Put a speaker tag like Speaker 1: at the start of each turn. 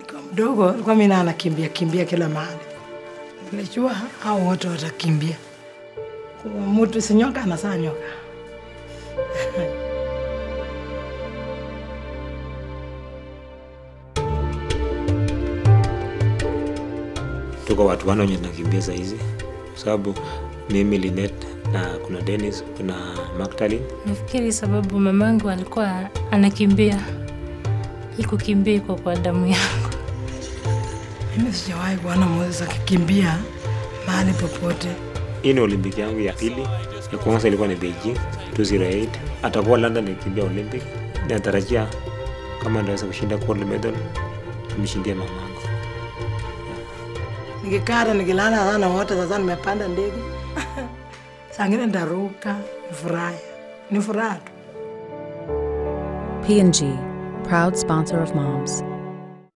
Speaker 1: Nikiwa mdogo alikuwa mimi na anakimbia kimbia kila mahali, nilijua hao wote watakimbia. Kwa mtu si nyoka anasaa nyoka.
Speaker 2: tuko watu wane wenye tunakimbia saa hizi kwa sababu mimi Linet na kuna Dennis kuna Magdalene
Speaker 3: Nafikiri sababu mamangu alikuwa anakimbia, hii kukimbia iko kwa damu yangu.
Speaker 1: Mimi sijawahi kuona Moses akikimbia mahali popote.
Speaker 2: hii ni olimpiki yangu ya pili ya kwanza ilikuwa ni Beijing 208 atakuwa London nikimbia Olympic natarajia kama ndaweza kushinda gold medal nimshindie mamangu
Speaker 1: Nikikata nikilala sana wote, sasa nimepanda ndege saa ngine ndaruka, nifurahi, ni furaha tu.
Speaker 4: P&G, proud sponsor of moms.